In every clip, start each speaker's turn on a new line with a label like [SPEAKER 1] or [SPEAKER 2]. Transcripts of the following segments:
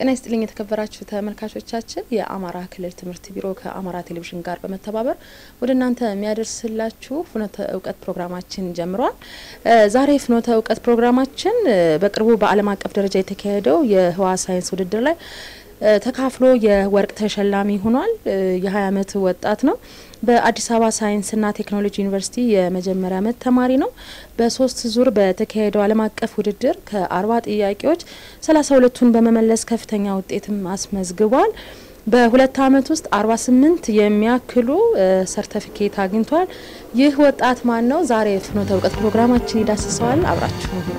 [SPEAKER 1] ጤና ይስጥልኝ የተከበራችሁ ተመልካቾቻችን፣ የአማራ ክልል ትምህርት ቢሮ ከአማራ ቴሌቪዥን ጋር በመተባበር ወደ እናንተ የሚያደርስላችሁ ፍኖተ እውቀት ፕሮግራማችን ጀምሯል። ዛሬ ፍኖተ እውቀት ፕሮግራማችን በቅርቡ በዓለም አቀፍ ደረጃ የተካሄደው የህዋ ሳይንስ ውድድር ላይ ተካፍሎ የወርቅ ተሸላሚ ሆኗል። የ20 ዓመት ወጣት ነው። በአዲስ አበባ ሳይንስና ቴክኖሎጂ ዩኒቨርሲቲ የመጀመሪያ ዓመት ተማሪ ነው። በሶስት ዙር በተካሄደው ዓለም አቀፍ ውድድር ከአርባ ጥያቄዎች ሰላሳ ሁለቱን በመመለስ ከፍተኛ ውጤትም አስመዝግቧል። በሁለት ዓመት ውስጥ አርባ ስምንት የሚያክሉ ሰርተፊኬት አግኝቷል። ይህ ወጣት ማን ነው? ዛሬ ፍኖተ እውቀት ፕሮግራማችን ይዳስሰዋል። አብራችሁ ነው።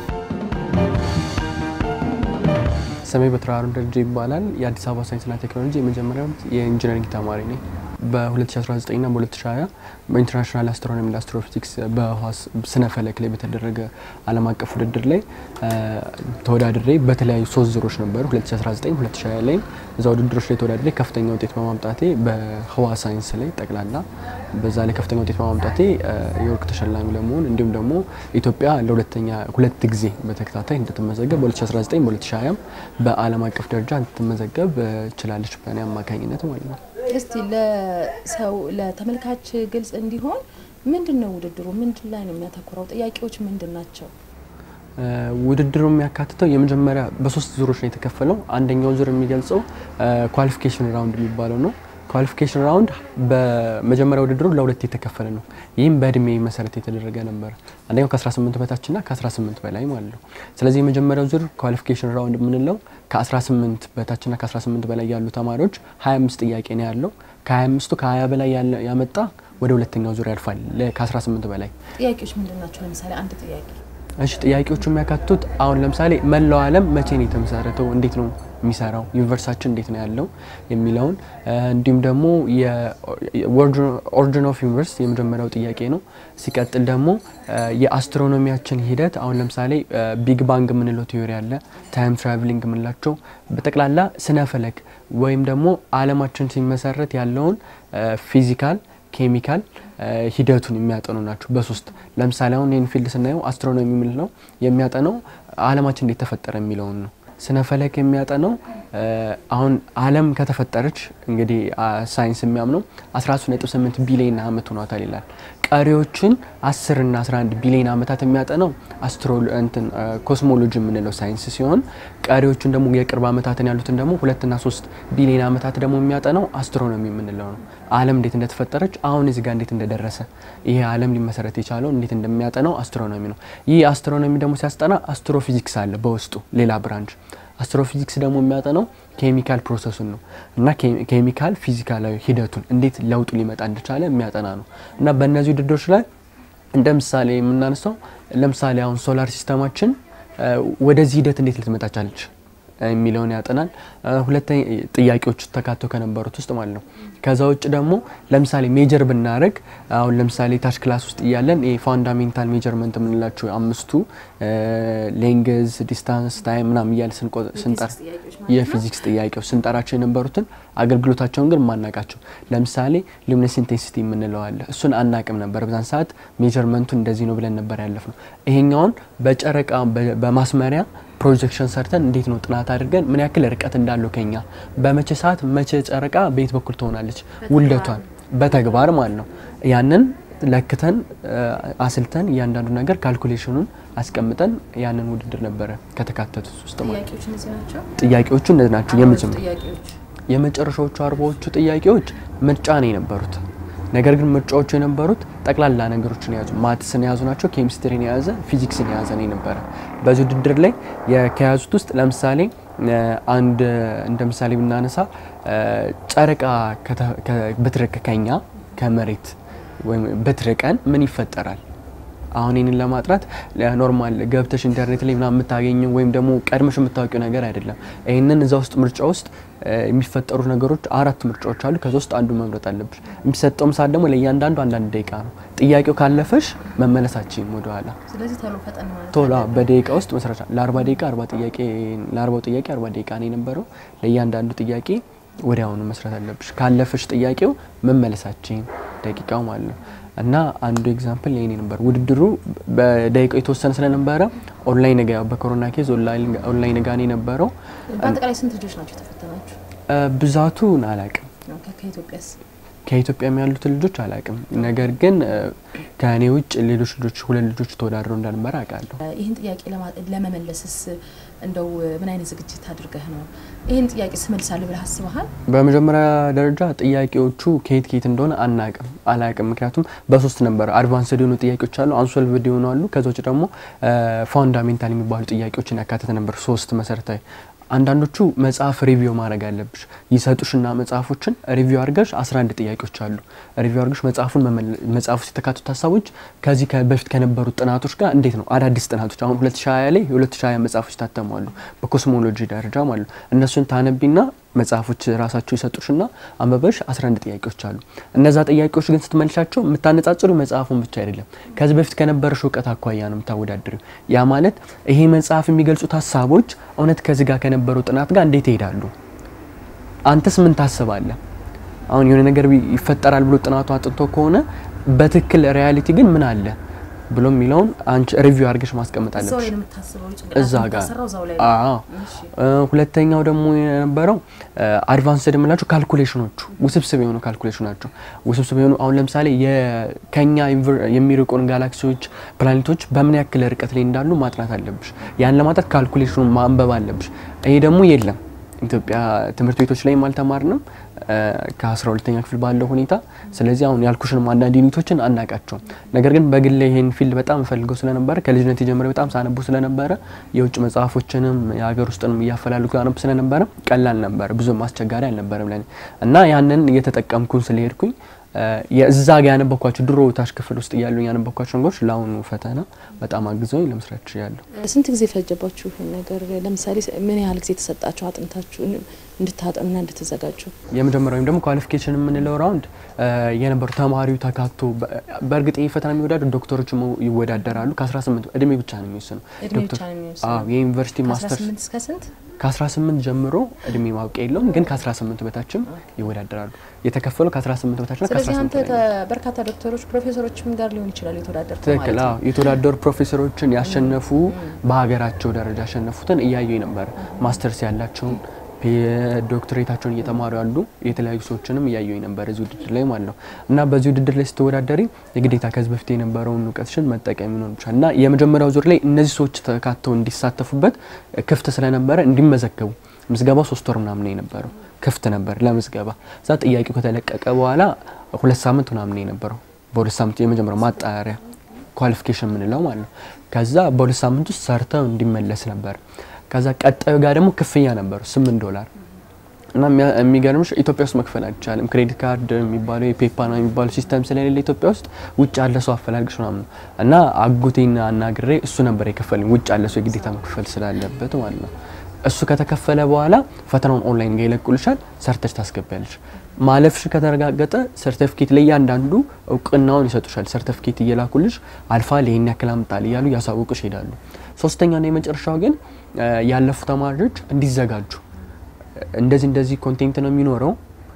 [SPEAKER 2] ስሜ በትራሩ ደረጃ ይባላል። የአዲስ አበባ ሳይንስና ቴክኖሎጂ የመጀመሪያ ዓመት የኢንጂነሪንግ ተማሪ ነኝ። በ2019ና በ2020 በኢንተርናሽናል አስትሮኖሚ አስትሮፊዚክስ በህዋ ስነ ፈለክ ላይ በተደረገ ዓለም አቀፍ ውድድር ላይ ተወዳድሬ በተለያዩ ሶስት ዙሮች ነበሩ። 2019፣ 2020 ላይ እዛ ውድድሮች ላይ ተወዳድሬ ከፍተኛ ውጤት በማምጣቴ በህዋ ሳይንስ ላይ ጠቅላላ በዛ ላይ ከፍተኛ ውጤት በማምጣቴ የወርቅ ተሸላሚ ለመሆን እንዲሁም ደግሞ ኢትዮጵያ ለሁለተኛ ሁለት ጊዜ በተከታታይ እንድትመዘገብ በ2019 በ2020 በዓለም አቀፍ ደረጃ እንድትመዘገብ ችላለች በእኔ አማካኝነት ማለት ነው።
[SPEAKER 1] እስቲ ለሰው ለተመልካች ግልጽ እንዲሆን ምንድን ነው ውድድሩ? ምንድን ላይ ነው የሚያተኩረው? ጥያቄዎች ምንድን ናቸው?
[SPEAKER 2] ውድድሩ የሚያካትተው የመጀመሪያ በሶስት ዙሮች ነው የተከፈለው። አንደኛው ዙር የሚገልጸው ኳሊፊኬሽን ራውንድ የሚባለው ነው። ኳሊፊኬሽን ራውንድ በመጀመሪያ ውድድሩ ለሁለት የተከፈለ ነው። ይህም በእድሜ መሰረት የተደረገ ነበር። አንደኛው ከ18 በታችና ከ18 በላይ ማለት ነው። ስለዚህ የመጀመሪያው ዙር ኳሊፊኬሽን ራውንድ የምንለው ከ18 በታችና ከ18 በላይ ያሉ ተማሪዎች 25 ጥያቄ ነው ያለው። ከ25ቱ ከ20 በላይ ያመጣ ወደ ሁለተኛው ዙር ያልፋል። ከ18 በላይ
[SPEAKER 1] ጥያቄዎች ምንድን ናቸው? ለምሳሌ አንድ ጥያቄ
[SPEAKER 2] እሺ ጥያቄዎቹ የሚያካትቱት አሁን ለምሳሌ መላው ዓለም መቼ ነው የተመሰረተው፣ እንዴት ነው የሚሰራው፣ ዩኒቨርሳችን እንዴት ነው ያለው የሚለውን እንዲሁም ደግሞ ኦሪጂን ኦፍ ዩኒቨርስ የመጀመሪያው ጥያቄ ነው። ሲቀጥል ደግሞ የአስትሮኖሚያችን ሂደት አሁን ለምሳሌ ቢግ ባንግ የምንለው ቲዮሪ አለ፣ ታይም ትራቭሊንግ የምንላቸው በጠቅላላ ስነ ፈለክ ወይም ደግሞ ዓለማችን ሲመሰረት ያለውን ፊዚካል ኬሚካል ሂደቱን የሚያጠኑ ናቸው። በሶስት ለምሳሌ አሁን ይህን ፊልድ ስናየው አስትሮኖሚ የምንለው የሚያጠነው ዓለማችን እንዴት ተፈጠረ የሚለውን ነው። ስነ ፈለክ የሚያጠነው አሁን ዓለም ከተፈጠረች እንግዲህ ሳይንስ የሚያምነው 13.8 ቢሊዮን ዓመት ሆኗታል ይላል። ቀሪዎችን 10 እና 11 ቢሊዮን ዓመታት የሚያጠነው አስትሮ እንትን ኮስሞሎጂ የምንለው ሳይንስ ሲሆን ቀሪዎቹን ደግሞ የቅርብ ዓመታትን ያሉትን ደግሞ ሁለትና ሶስት ቢሊዮን ዓመታት ደግሞ የሚያጠነው አስትሮኖሚ የምንለው ነው። ዓለም እንዴት እንደተፈጠረች አሁን እዚህ ጋር እንዴት እንደደረሰ ይሄ ዓለም ሊመሰረት የቻለው እንዴት እንደሚያጠናው አስትሮኖሚ ነው። ይህ አስትሮኖሚ ደግሞ ሲያስጠና አስትሮፊዚክስ አለ በውስጡ ሌላ ብራንች። አስትሮፊዚክስ ደግሞ የሚያጠናው ኬሚካል ፕሮሰሱን ነው እና ኬሚካል ፊዚካላዊ ሂደቱን እንዴት ለውጡ ሊመጣ እንደቻለ የሚያጠና ነው እና በእነዚህ ውድድሮች ላይ እንደ ምሳሌ የምናነሳው ለምሳሌ አሁን ሶላር ሲስተማችን ወደዚህ ሂደት እንዴት ልትመጣ ቻለች የሚለውን ያጠናል። ሁለተኛ ጥያቄዎች ተካተው ከነበሩት ውስጥ ማለት ነው። ከዛ ውጭ ደግሞ ለምሳሌ ሜጀር ብናደረግ አሁን ለምሳሌ ታች ክላስ ውስጥ እያለን ፋንዳሜንታል ሜጀርመንት የምንላቸው አምስቱ ሌንግዝ፣ ዲስታንስ፣ ታይም ምናምን እያለ ስንጠራ የፊዚክስ ጥያቄዎች ስንጠራቸው የነበሩትን አገልግሎታቸውን ግን ማናቃቸው ለምሳሌ ሉሚነስ ኢንቴንሲቲ የምንለው አለ። እሱን አናቅም ነበር በዛን ሰዓት ሜጀርመንቱ እንደዚህ ነው ብለን ነበር ያለፍ ነው። ይሄኛውን በጨረቃ በማስመሪያ ፕሮጀክሽን ሰርተን እንዴት ነው ጥናት አድርገን ምን ያክል ርቀት እንዳለው ከኛ በመቼ ሰዓት መቼ ጨረቃ በየት በኩል ትሆናለች ውልደቷን በተግባር ማለት ነው። ያንን ለክተን አስልተን እያንዳንዱ ነገር ካልኩሌሽኑን አስቀምጠን ያንን ውድድር ነበረ ከተካተቱት ውስጥ ማለት ጥያቄዎቹ እነዚህ ናቸው። የመጨረሻዎቹ አርባዎቹ ጥያቄዎች ምርጫ ነው የነበሩት። ነገር ግን ምርጫዎቹ የነበሩት ጠቅላላ ነገሮችን የያዙ ማትስን የያዙ ናቸው። ኬሚስትሪን የያዘ ፊዚክስን የያዘ ነው የነበረ። በዚህ ውድድር ላይ ከያዙት ውስጥ ለምሳሌ አንድ እንደ ምሳሌ ብናነሳ ጨረቃ ብትርቅ ከኛ ከመሬት ወይም ብትርቀን ምን ይፈጠራል? አሁን ይህንን ለማጥራት ኖርማል ገብተሽ ኢንተርኔት ላይ ምናምን የምታገኘው ወይም ደግሞ ቀድመሽ የምታወቂው ነገር አይደለም። ይህንን እዛ ውስጥ ምርጫ ውስጥ የሚፈጠሩ ነገሮች አራት ምርጫዎች አሉ። ከዛ ውስጥ አንዱ መምረጥ አለብሽ። የሚሰጠውም ሰዓት ደግሞ ለእያንዳንዱ አንዳንድ ደቂቃ ነው። ጥያቄው ካለፈሽ መመለሳችን ወደኋላ ቶሎ በደቂቃ ውስጥ መስራት ለአርባ ደቂቃ አርባ ጥያቄ ለአርባው ጥያቄ አርባ ደቂቃ ነው የነበረው። ለእያንዳንዱ ጥያቄ ወዲያውኑ መስራት አለብሽ። ካለፈሽ ጥያቄው መመለሳችን ደቂቃው ማለት ነው። እና አንዱ ኤግዛምፕል ይሄ ነበር። ውድድሩ በደቂቃ የተወሰነ ስለነበረ ኦንላይን ጋ በኮሮና ኬዝ ኦንላይን ጋ ነው የነበረው።
[SPEAKER 1] በአጠቃላይ ስንት ልጆች ናቸው የተፈተናችሁ?
[SPEAKER 2] ብዛቱን አላቅም
[SPEAKER 1] ከኢትዮጵያስ
[SPEAKER 2] ከኢትዮጵያም ያሉትን ልጆች አላቅም። ነገር ግን ከእኔ ውጭ ሌሎች ልጆች ሁለት ልጆች ተወዳድረው እንዳልነበረ አውቃለሁ።
[SPEAKER 1] ይህን ጥያቄ ለመመለስስ እንደው ምን አይነት ዝግጅት አድርገህ ነው ይህን ጥያቄ ስመልሳለሁ ብለህ አስበሃል?
[SPEAKER 2] በመጀመሪያ ደረጃ ጥያቄዎቹ ከየት ከየት እንደሆነ አናቅም አላቅም። ምክንያቱም በሶስት ነበር አድቫንስድ የሆኑ ጥያቄዎች አሉ፣ አንሶልቭድ የሆኑ አሉ። ከዛ ውጭ ደግሞ ፋውንዳሜንታል የሚባሉ ጥያቄዎችን ያካተተ ነበር ሶስት መሰረታዊ አንዳንዶቹ መጽሐፍ ሪቪው ማድረግ አለብሽ። ይሰጡሽና መጽሐፎችን ሪቪው አድርገሽ 11 ጥያቄዎች አሉ። ሪቪው አድርገሽ መጽሐፉን መጽሐፍ ውስጥ የተካቱት ሀሳቦች ከዚህ በፊት ከነበሩት ጥናቶች ጋር እንዴት ነው አዳዲስ ጥናቶች አሁን 2020 ላይ የ2020 መጽሐፎች ታተሟሉ በኮስሞሎጂ ደረጃ ማለት እነሱን ታነቢና መጽሐፎች ራሳቸው ይሰጡሽና አንበበሽ 11 ጥያቄዎች አሉ። እነዛ ጥያቄዎች ግን ስትመልሻቸው የምታነጻጽሩ መጽሐፉን ብቻ አይደለም ከዚህ በፊት ከነበረሽ እውቀት አኳያ ነው የምታወዳድሪው። ያ ማለት ይሄ መጽሐፍ የሚገልጹት ሀሳቦች እውነት ከዚህ ጋር ከነበረው ጥናት ጋር እንዴት ይሄዳሉ? አንተስ ምን ታስባለህ? አሁን የሆነ ነገር ይፈጠራል ብሎ ጥናቱ አጥንቶ ከሆነ በትክክል ሪያሊቲ ግን ምን አለ ብሎ የሚለውን አንቺ ሪቪው አድርገሽ ማስቀመጥ አለብሽ እዛ ጋር። አዎ ሁለተኛው ደግሞ የነበረው አድቫንስድ የምላቸው ካልኩሌሽኖቹ ውስብስብ የሆኑ ካልኩሌሽን ናቸው። ውስብስብ የሆኑ አሁን ለምሳሌ ከኛ የሚርቁን ጋላክሲዎች፣ ፕላኔቶች በምን ያክል ርቀት ላይ እንዳሉ ማጥናት አለብሽ። ያን ለማጥናት ካልኩሌሽኑን ማንበብ አለብሽ። ይሄ ደግሞ የለም ኢትዮጵያ ትምህርት ቤቶች ላይም አልተማርንም ከአስራ ሁለተኛ ክፍል ባለው ሁኔታ። ስለዚህ አሁን ያልኩሽንም አንዳንድ ዩኒቶችን አናቃቸውም። ነገር ግን በግል ይሄን ፊልድ በጣም ፈልገው ስለነበረ ከልጅነት የጀመረ በጣም ሳነቡ ስለነበረ የውጭ መጽሐፎችንም የሀገር ውስጥንም እያፈላልኩ ያነቡ ስለነበረ ቀላል ነበረ፣ ብዙም አስቸጋሪ አልነበረም ለኔ እና ያንን እየተጠቀምኩን ስለሄድኩኝ የእዛ ጋ ያነበኳቸው ድሮ ታች ክፍል ውስጥ እያሉ ያነበኳቸው ነገሮች ለአሁኑ ፈተና በጣም አግዘውኝ ለመስራት ችያለሁ።
[SPEAKER 1] ስንት ጊዜ ፈጀባችሁ ይህን ነገር? ለምሳሌ ምን ያህል ጊዜ ተሰጣችሁ አጥንታችሁ እንድታጠኑና እንድትዘጋጁ?
[SPEAKER 2] የመጀመሪያው ወይም ደግሞ ኳሊፊኬሽን የምንለው ራውንድ የነበሩ ተማሪው ተካቶ በእርግጥ ይህ ፈተና የሚወዳደሩ ዶክተሮች ይወዳደራሉ። ከ18 እድሜ ብቻ ነው የሚወስነው። የዩኒቨርሲቲ ማስተርስ
[SPEAKER 1] እስከ ስንት
[SPEAKER 2] ከ18 ጀምሮ እድሜ ማብቂያ የለውም፣ ግን ከ18 በታችም ይወዳደራሉ። የተከፈለው ከ18 በታች ነው።
[SPEAKER 1] ስለዚህ አንተ በርካታ ዶክተሮች ፕሮፌሰሮችም ጋር ሊሆን ይችላል የተወዳደር
[SPEAKER 2] ትክክል። አዎ የተወዳደሩ ፕሮፌሰሮችን ያሸነፉ በሀገራቸው ደረጃ ያሸነፉትን እያየኝ ነበር። ማስተርስ ያላቸውን ዶክትሬታቸውን እየተማሩ ያሉ የተለያዩ ሰዎችንም እያየኝ ነበር እዚህ ውድድር ላይ ማለት ነው። እና በዚህ ውድድር ላይ ስትወዳደሪ የግዴታ ከዚህ በፊት የነበረውን እውቀትሽን መጠቀም ይኖር ይችላል እና የመጀመሪያው ዙር ላይ እነዚህ ሰዎች ተካተው እንዲሳተፉበት ክፍት ስለነበረ እንዲመዘገቡ ምዝገባው ሶስት ወር ምናምን የነበረው ክፍት ነበር ለምዝገባ። እዛ ጥያቄው ከተለቀቀ በኋላ ሁለት ሳምንት ምናምን የነበረው በሁለት ሳምንት የመጀመሪያው ማጣሪያ ኳሊፊኬሽን የምንለው ማለት ነው። ከዛ በሁለት ሳምንት ውስጥ ሰርተው እንዲመለስ ነበር። ከዛ ቀጣዩ ጋር ደግሞ ክፍያ ነበሩ ስምንት ዶላር እና የሚገርምሽ ኢትዮጵያ ውስጥ መክፈል አይቻልም። ክሬዲት ካርድ የሚባለው የፔፓና የሚባለው ሲስተም ስለሌለ ኢትዮጵያ ውስጥ ውጭ ያለ ሰው አፈላልግሽ ምናምን ነው እና አጎቴን አናግሬ እሱ ነበር የከፈልኝ ውጭ ያለ ሰው የግዴታ መክፈል ስላለበት ማለት ነው። እሱ ከተከፈለ በኋላ ፈተናውን ኦንላይን ጋር ይለቁልሻል፣ ሰርተች ታስገቢያለሽ። ማለፍሽ ከተረጋገጠ ሰርተፊኬት ላይ እያንዳንዱ እውቅናውን ይሰጡሻል። ሰርተፊኬት እየላኩልሽ አልፋል፣ ይሄን ያክል አምጣል እያሉ እያሳወቁሽ ይሄዳሉ። ሶስተኛና የመጨረሻው ግን ያለፉ ተማሪዎች እንዲዘጋጁ እንደዚህ እንደዚህ ኮንቴንት ነው የሚኖረው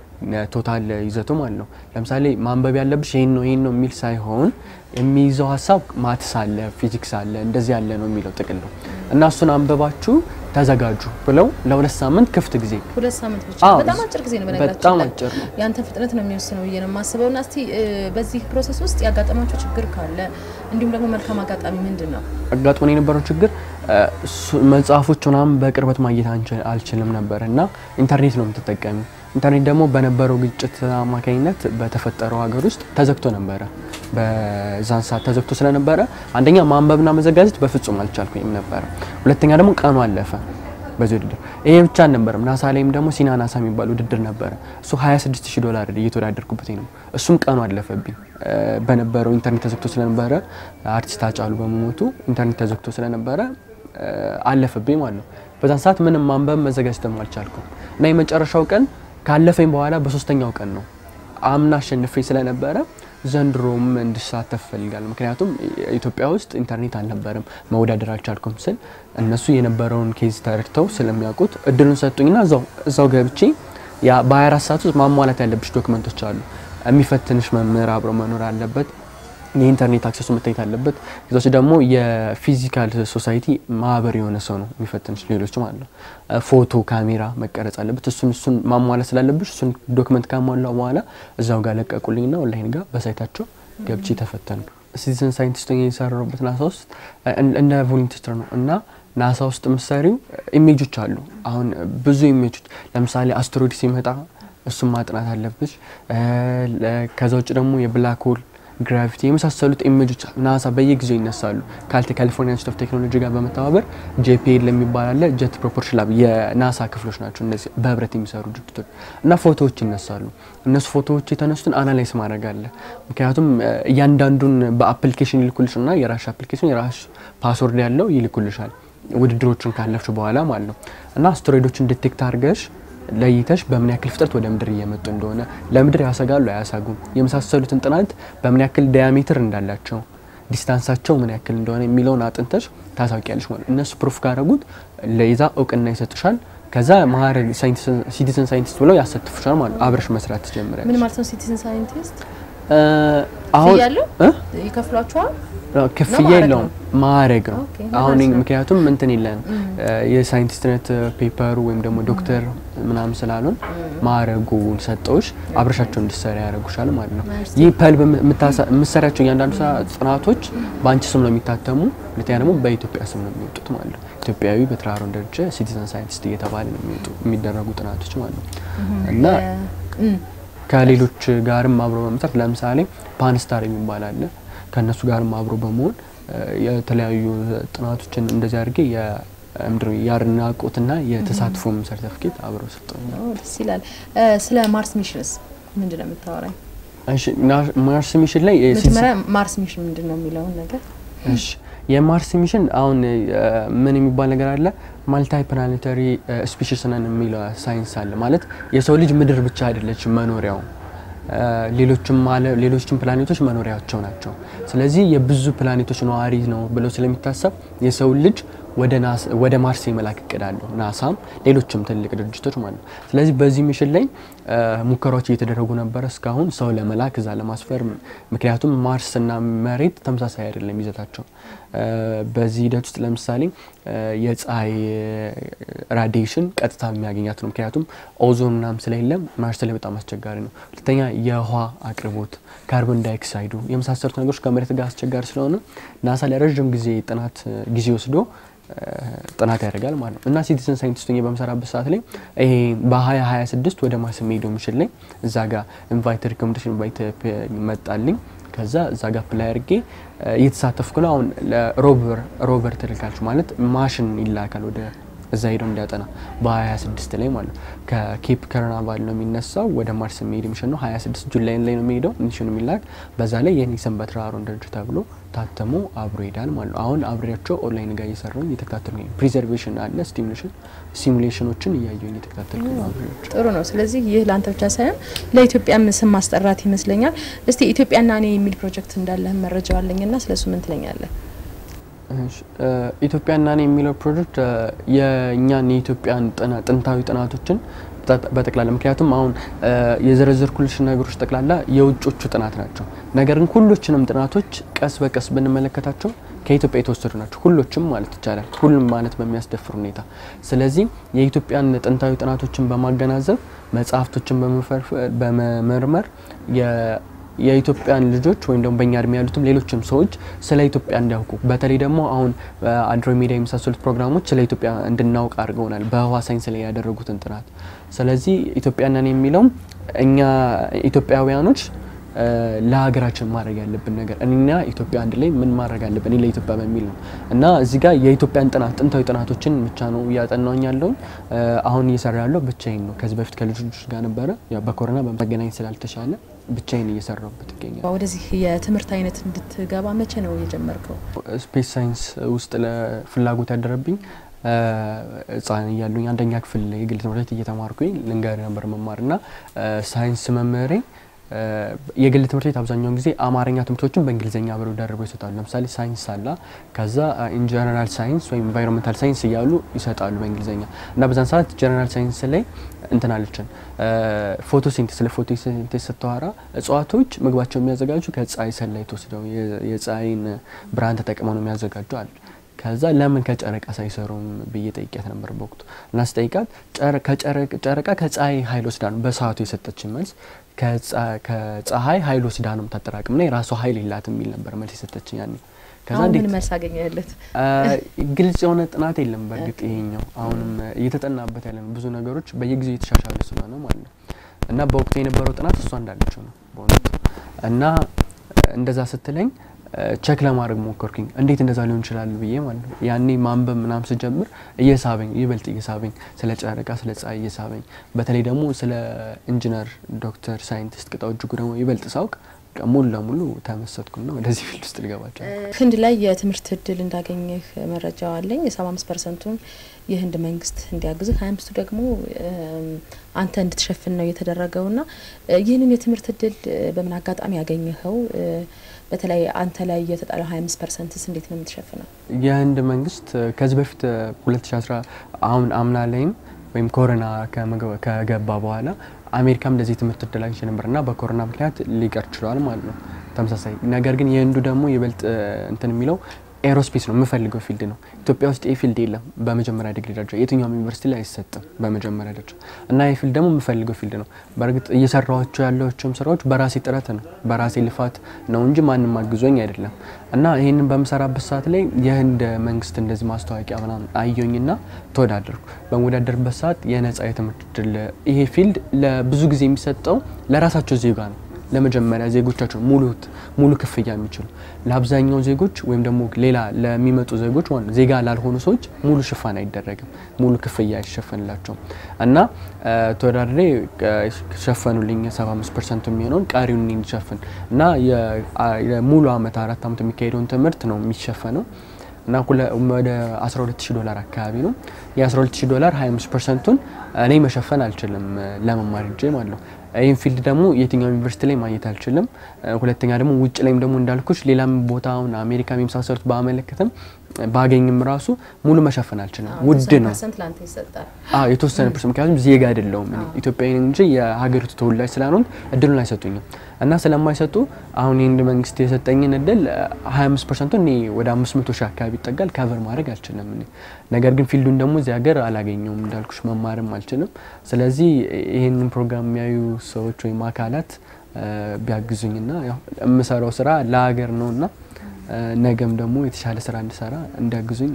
[SPEAKER 2] ቶታል ይዘቱ ማለት ነው። ለምሳሌ ማንበብ ያለብሽ ይሄን ነው ይሄን ነው የሚል ሳይሆን የሚይዘው ሀሳብ ማትስ አለ፣ ፊዚክስ አለ፣ እንደዚህ ያለ ነው የሚለው ጥቅል ነው እና እሱን አንበባችሁ ተዘጋጁ ብለው ለሁለት ሳምንት ክፍት ጊዜ
[SPEAKER 1] ሁለት ሳምንት ብቻ
[SPEAKER 2] አዎ፣
[SPEAKER 1] በጣም አጭር ጊዜ ነው።
[SPEAKER 2] በጣም
[SPEAKER 1] በነገራችን ላይ
[SPEAKER 2] አጭር ነው።
[SPEAKER 1] ያንተን ፍጥነት ነው የሚወስነው ብዬ ነው የማስበው። እና እስቲ እ፣ በዚህ ፕሮሰስ ውስጥ ያጋጠማቸው ችግር ካለ እንዲሁም ደግሞ መልካም አጋጣሚ ምንድን ነው?
[SPEAKER 2] አጋጥሞን የነበረው ችግር እ፣ ሱ- መጽሐፎች ምናምን በቅርበት ማግኘት አንችል- አልችልም ነበር እና ኢንተርኔት ነው የምትጠቀሚ። ኢንተርኔት ደግሞ በነበረው ግጭት አማካኝነት በተፈጠረው ሀገር ውስጥ ተዘግቶ ነበረ። በዛን ሰዓት ተዘግቶ ስለነበረ አንደኛ ማንበብና መዘጋጀት በፍጹም አልቻልኩኝም ነበረ። ሁለተኛ ደግሞ ቀኑ አለፈ በዚህ ውድድር። ይሄ ብቻ አልነበረም። ናሳ ላይም ደግሞ ሲና ናሳ የሚባል ውድድር ነበረ። እሱ 26 ሺህ ዶላር እየተወዳደርኩበት ነው። እሱም ቀኑ አለፈብኝ እ፣ በነበረው ኢንተርኔት ተዘግቶ ስለነበረ አርቲስት አጫሉ በመሞቱ ኢንተርኔት ተዘግቶ ስለነበረ እ፣ አለፈብኝ ማለት ነው። በዛን ሰዓት ምንም ማንበብ መዘጋጀትም አልቻልኩም እና የመጨረሻው ቀን ካለፈኝ በኋላ በሶስተኛው ቀን ነው አምና አሸንፌ ስለነበረ ዘንድሮም እንድሳተፍ ፈልጋለሁ። ምክንያቱም ኢትዮጵያ ውስጥ ኢንተርኔት አልነበረም፣ መወዳደር አልቻልኩም ስል እነሱ የነበረውን ኬዝ ተረድተው ስለሚያውቁት እድሉን ሰጡኝና እዛው እዛው ገብቼ ያ በ24 ሰዓት ውስጥ ማሟላት ያለብሽ ዶክመንቶች አሉ። የሚፈትንሽ መምህር አብሮ መኖር አለበት። የኢንተርኔት አክሰሱ መታየት አለበት። ከዛች ደግሞ የፊዚካል ሶሳይቲ ማህበር የሆነ ሰው ነው የሚፈትንሽ፣ ሌሎች ማለት ነው። ፎቶ ካሜራ መቀረጽ አለበት። እሱን እሱን ማሟላት ስላለብሽ እሱን ዶክመንት ካሟላው በኋላ እዛው ጋር ለቀቁልኝና ኦንላይን ጋር በሳይታቸው ገብቼ ተፈተኑ። ሲቲዝን ሳይንቲስት የሰራሁበት ናሳ ውስጥ እንደ ቮለንቲር ነው እና ናሳ ውስጥ ምሳሌው ኢሜጆች አሉ። አሁን ብዙ ኢሜጆች ለምሳሌ አስትሮይድ ሲመጣ እሱም ማጥናት አለብሽ። ከዛ ውጭ ደግሞ የብላክ ሆል ግራቪቲ የመሳሰሉት ኢሜጆች ናሳ በየጊዜው ይነሳሉ። ካልቴ ካሊፎርኒያ ኢንስቲትዩት ኦፍ ቴክኖሎጂ ጋር በመተባበር ጄፒኤል የሚባል አለ። ጀት ፕሮፖርሽን ላብ የናሳ ክፍሎች ናቸው እነዚህ በህብረት የሚሰሩ ድርጅቶች እና ፎቶዎች ይነሳሉ። እነሱ ፎቶዎች የተነሱትን አናላይስ ማድረግ አለ። ምክንያቱም እያንዳንዱን በአፕሊኬሽን ይልኩልሽ እና የራሽ አፕሊኬሽን የራሽ ፓስወርድ ያለው ይልኩልሻል ውድድሮችን ካለፍሽ በኋላ ማለት ነው እና አስትሮይዶችን ዲቴክት አድርገሽ ለይተሽ በምን ያክል ፍጥነት ወደ ምድር እየመጡ እንደሆነ ለምድር ያሰጋሉ አያሳጉም፣ የመሳሰሉትን ጥናት በምን ያክል ዳያሜትር እንዳላቸው ዲስታንሳቸው ምን ያክል እንደሆነ የሚለውን አጥንተሽ ታሳውቂያለሽ ማለት ነው። እነሱ ፕሩፍ ካደረጉት ለይዛ እውቅና ይሰጡሻል። ከዛ ማዕረግ ሲቲዝን ሳይንቲስት ብለው ያሳትፉሻል ማለት ነው። አብረሽ መስራት ትጀምሪያለሽ።
[SPEAKER 1] ምን ማለት ነው ሲቲዝን ሳይንቲስት?
[SPEAKER 2] አሁን
[SPEAKER 1] ያለው ይከፍሏቸዋል
[SPEAKER 2] ክፍያ የለውም፣ ማዕረግ ነው።
[SPEAKER 1] ኦኬ፣
[SPEAKER 2] አሁን
[SPEAKER 1] ማለት ነው።
[SPEAKER 2] ምክንያቱም እንትን የለንም የሳይንቲስትነት ፔፐሩ ወይም ደግሞ ዶክተር ምናምን ስላሉን ማዕረጉን ሰጠውሽ አብረሻቸው እንድሰራ ያደርጉሻል ማለት ነው።
[SPEAKER 1] ማርስ
[SPEAKER 2] ይህ ፐልብ የምሰሪያቸው እያንዳንዱ ስራ ጥናቶች በአንቺ ስም ነው የሚታተሙ፣ ሁለተኛ ደግሞ በኢትዮጵያ ስም ነው የሚወጡት ማለት ነው። ኢትዮጵያዊ በትራሮን ደረጃ ሲቲዘን ሳይንቲስት እየተባለ ነው የሚወጡ የሚደረጉ ጥናቶች ማለት ነው እና ከሌሎች ጋርም አብሮ በመስራት ለምሳሌ ፓንስታር የሚባል አለ። ከእነሱ ጋርም አብሮ በመሆን የተለያዩ ጥናቶችን እንደዚህ አድርጌ የምድር የአድናቆትና የተሳትፎም ሰርተፍኬት አብረው ሰጠውኛል።
[SPEAKER 1] ደስ ይላል። ስለ ማርስ ሚሽንስ ምንድን ነው የምታወራኝ?
[SPEAKER 2] እሺ ና- ማርስ ሚሽን ላይ የ-
[SPEAKER 1] መጀመሪያ ማርስ ሚሽን ምንድን ነው የሚለውን ነገር
[SPEAKER 2] እሺ የማርስ ሚሽን አሁን እ፣ ምን የሚባል ነገር አለ ማልታይ ፕላኔታሪ ስፒሽስ ነን የሚለው ሳይንስ አለ ማለት የሰው ልጅ ምድር ብቻ አይደለች መኖሪያው እ፣ ሌሎችም አለ ሌሎችም ፕላኔቶች መኖሪያቸው ናቸው ስለዚህ የብዙ ፕላኔቶች ነዋሪ ነው ብለው ስለሚታሰብ የሰው ልጅ ወደ ናስ ወደ ማርስ የመላክ እቅድ አለው ናሳም ሌሎችም ትልቅ ድርጅቶች ማለት ነው ስለዚህ በዚህ ሚሽን ላይ እ፣ ሙከራዎች እየተደረጉ ነበረ እስካሁን ሰው ለመላክ እዛ ለማስፈር ምክንያቱም ማርስና መሬት ተመሳሳይ አይደለም ይዘታቸው እ፣ በዚህ ሂደት ውስጥ ለምሳሌ እ፣ የፀሐይ ራዲዬሽን ቀጥታ የሚያገኛት ነው ምክንያቱም ኦዞን ምናምን ስለሌለም ማርስ ላይ በጣም አስቸጋሪ ነው ሁለተኛ የውሃ አቅርቦት ካርቦን ዳይኦክሳይዱ የመሳሰሉት ነገሮች ከመሬት ጋር አስቸጋሪ ስለሆነ ናሳ ለረዥም ጊዜ ጥናት እ፣ ጊዜ ወስዶ እ፣ ጥናት ያደርጋል ማለት ነው እና ሲቲዝን ሳይንቲስት ሆኜ በምሰራበት ሰዓት ላይ ይሄ በ2026 ወደ ማርስ የሚሄደው ሚሽን ላይ እዛ ጋር ኢንቫይት ሪኮሜንዴሽን ኢንቫይት መጣልኝ ከዛ እዛ ጋር ፕላይ አድርጌ እ፣ እየተሳተፍኩ ነው አሁን ለሮቨር ሮቨር ትልካለች ማለት ማሽን ይላካል ወደ እዛ ሄደው እንዲያጠና በ26 ላይ ማለት ነው ከኬፕ ከርናቫል ነው የሚነሳው ወደ ማርስ የሚሄድ ሚሽን ነው 26 ጁላይ ላይ ነው የሚሄደው ሚሽኑ የሚላክ በዛ ላይ የኒክሰን በትራሮን ድርጅት ተብሎ ታትሞ አብሮ ይሄዳል ማለት ነው አሁን አብሬያቸው ኦንላይን ጋር እየሰራሁኝ እየተከታተልኩ ነው ፕሪዘርቬሽን አለ ስቲሙሌሽን ሲሙሌሽኖችን እያየሁኝ እየተከታተልኩ ነው አብሬያቸው
[SPEAKER 1] ጥሩ ነው። ስለዚህ ይህ ለአንተ ብቻ ሳይሆን ለኢትዮጵያም ስም ማስጠራት ይመስለኛል። እስቲ ኢትዮጵያና እኔ የሚል ፕሮጀክት እንዳለህ መረጃው አለኝና ስለሱ ምን ትለኛለህ?
[SPEAKER 2] እሺ፣ እ፣ ኢትዮጵያና እኔ የሚለው ፕሮጀክት እ፣ የእኛን የኢትዮጵያን ጥና- ጥንታዊ ጥናቶችን በጠ- በጠቅላላ ምክንያቱም አሁን እ፣ የዘረዘርኩልሽ ነገሮች ጠቅላላ የውጮቹ ጥናት ናቸው። ነገር ግን ሁሎችንም ጥናቶች ቀስ በቀስ ብንመለከታቸው ከኢትዮጵያ የተወሰዱ ናቸው። ሁሎችም ማለት ይቻላል፣ ሁሉም ማለት በሚያስደፍር ሁኔታ። ስለዚህ የኢትዮጵያን ጥንታዊ ጥናቶችን በማገናዘብ መጽሐፍቶችን በመፈርፈ- በመመርመር የ- የኢትዮጵያን ልጆች ወይም ደግሞ በእኛ እድሜ ያሉትም ሌሎችም ሰዎች ስለ ኢትዮጵያ እንዲያውቁ በተለይ ደግሞ አሁን አንድሮሜዳ የመሳሰሉት ፕሮግራሞች ስለ ኢትዮጵያ እንድናውቅ አድርገውናል በህዋ ሳይንስ ላይ ያደረጉትን ጥናት። ስለዚህ ኢትዮጵያንን የሚለውም እኛ ኢትዮጵያውያኖች እ፣ ለሀገራችን ማድረግ ያለብን ነገር እኔና ኢትዮጵያ አንድ ላይ ምን ማድረግ አለብን እኔ ለኢትዮጵያ በሚል ነው እና እዚህ ጋር የኢትዮጵያን ጥናት ጥንታዊ ጥናቶችን ብቻ ነው እያጠናውኝ ያለውኝ እ፣ አሁን እየሰራ ያለው ብቻዬን ነው። ከዚህ በፊት ከልጆች ጋር ነበረ ያው በኮሮና በመገናኘት ስላልተቻለ ብቻዬን እየሰራሁበት ይገኛል።
[SPEAKER 1] ወደዚህ የትምህርት አይነት እንድትገባ መቼ ነው የጀመርከው?
[SPEAKER 2] ስፔስ ሳይንስ ውስጥ ለፍላጎት ያደረብኝ እ፣ ህጻን እያሉኝ አንደኛ ክፍል የግል ትምህርት ቤት እየተማርኩኝ ልንገር ነበር መማር እና እ፣ ሳይንስ መምህሬ እ፣ የግል ትምህርት ቤት አብዛኛውን ጊዜ አማርኛ ትምህርቶችን በእንግሊዝኛ አብረው ደርበው ይሰጣሉ። ለምሳሌ ሳይንስ አላ ከዛ ኢንጀነራል ሳይንስ ወይም ኢንቫይሮንመንታል ሳይንስ እያሉ ይሰጣሉ በእንግሊዝኛ እና በዛን ሰዓት ጀነራል ሳይንስ ላይ እንትን አለችን ፎቶሲንቴስ ስለ ፎቶሲንቴስ ስተዋራ እጽዋቶች ምግባቸው የሚያዘጋጁ ከፀሐይ ሰንላይት ወስደው የፀሐይን ብርሃን ተጠቅመው ነው የሚያዘጋጁ አለ። ከዛ ለምን ከጨረቃ ሳይሰሩም ብዬ ጠይቂያት ነበር በወቅቱ እና ስጠይቃት ጨረቃ ከፀሐይ ኃይል ወስዳ ነው በሰዓቱ የሰጠችን መልስ ከፀሐይ ኃይል ወስዳ ነው የምታጠራቅም ና የራሷ ኃይል የላትም የሚል ነበር መልስ የሰጠችኝ ያኔ።
[SPEAKER 1] አሁን ምን መልስ አገኘለት?
[SPEAKER 2] ግልጽ የሆነ ጥናት የለም። በእርግጥ ይሄኛው አሁንም እየተጠናበት ያለ ነው። ብዙ ነገሮች በየጊዜው የተሻሻለ ስለሆነ ማለት ነው እና በወቅቱ የነበረው ጥናት እሷ እንዳለችው ነው በእውነቱ እና እንደዛ ስትለኝ ቸክ ለማድረግ ሞከርኩኝ። እንዴት እንደዛ ሊሆን ይችላል ብዬ ማለት ነው። ያኔ ማንበብ ምናም ስጀምር እየሳበኝ ይበልጥ እየሳበኝ ስለ ጨረቃ ስለ ፀሐይ እየሳበኝ በተለይ ደግሞ ስለ ኢንጂነር ዶክተር ሳይንቲስት ቅጣው እጅጉ ደግሞ ይበልጥ ሳውቅ ሙሉ ለሙሉ ተመሰጥኩና ወደዚህ ፊልድ ውስጥ ልገባቸው።
[SPEAKER 1] ህንድ ላይ የትምህርት እድል እንዳገኘህ መረጃው አለኝ። የሰባ አምስት ፐርሰንቱን የህንድ መንግስት እንዲያግዝህ ሀያ አምስቱ ደግሞ አንተ እንድትሸፍን ነው የተደረገው ና ይህንን የትምህርት እድል በምን አጋጣሚ ያገኘኸው? በተለይ አንተ ላይ የተጣለው ሀያ አምስት ፐርሰንትስ እንዴት ነው የምትሸፍነው?
[SPEAKER 2] የህንድ መንግስት ከዚህ በፊት ሁለት ሺ አስራ አሁን አምና ላይም ወይም ኮሮና ከገባ በኋላ አሜሪካም እንደዚህ ትምህርት እድል አግኝቼ ነበር እና በኮሮና ምክንያት ሊቀር ችሏል ማለት ነው ተመሳሳይ። ነገር ግን የህንዱ ደግሞ ይበልጥ እንትን የሚለው ኤሮስፔስ ነው የምፈልገው ፊልድ ነው። ኢትዮጵያ ውስጥ ይህ ፊልድ የለም በመጀመሪያ ዲግሪ ደረጃ የትኛውም ዩኒቨርሲቲ ላይ አይሰጥም በመጀመሪያ ደረጃ እና ይህ ፊልድ ደግሞ የምፈልገው ፊልድ ነው። በእርግጥ እየሰራኋቸው ያለቸውም ስራዎች በራሴ ጥረት ነው በራሴ ልፋት ነው እንጂ ማንም አግዞኝ አይደለም። እና ይህንን በምሰራበት ሰዓት ላይ የህንድ መንግስት እንደዚህ ማስታወቂያ ምናምን አየኝና ተወዳደርኩ። በመወዳደርበት ሰዓት የነጻ የትምህርት እድል ይሄ ፊልድ ለብዙ ጊዜ የሚሰጠው ለራሳቸው ዜጋ ነው ለመጀመሪያ ዜጎቻቸው ሙሉ ሙሉ ክፍያ የሚችሉ ለአብዛኛው ዜጎች ወይም ደግሞ ሌላ ለሚመጡ ዜጎች ዜጋ ላልሆኑ ሰዎች ሙሉ ሽፋን አይደረግም፣ ሙሉ ክፍያ አይሸፈንላቸውም። እና ተወዳድሬ ሸፈኑልኝ 75 ፐርሰንቱ የሚሆነውን ቀሪውን እንዲሸፍን እና ሙሉ አመት አራት አመት የሚካሄደውን ትምህርት ነው የሚሸፈነው እና ወደ 12000 ዶላር አካባቢ ነው። የ12000 ዶላር 25 ፐርሰንቱን እኔ መሸፈን አልችልም ለመማር እጄ ማለት ነው። ይህን ፊልድ ደግሞ የትኛው ዩኒቨርሲቲ ላይ ማግኘት አልችልም። ሁለተኛ ደግሞ ውጭ ላይም ደግሞ እንዳልኩች ሌላም ቦታ አሁን አሜሪካ የመሳሰሉት ባመለከትም ባገኝም ራሱ ሙሉ መሸፈን አልችልም። ውድ ነው። አዎ የተወሰነ ፐርሰንት ምክንያቱም ዜጋ አይደለሁም እኔ ኢትዮጵያዊ እንጂ የሀገሪቱ ተወላጅ ስላልሆንኩ እድሉን አይሰጡኝም እና ስለማይሰጡ አሁን የህንድ መንግስት የሰጠኝን እድል 25 ፐርሰንቱ እኔ ወደ 500 ሺህ አካባቢ ይጠጋል ካቨር ማድረግ አልችልም እኔ ነገር ግን ፊልዱን ደግሞ እዚህ ሀገር አላገኘውም እንዳልኩሽ መማርም አልችልም። ስለዚህ ይህንን ፕሮግራም የሚያዩ ሰዎች ወይም አካላት ቢያግዙኝና የምሰራው ስራ ለሀገር ነውና ነገም ደግሞ የተሻለ ስራ እንድሰራ እንዲያግዙኝ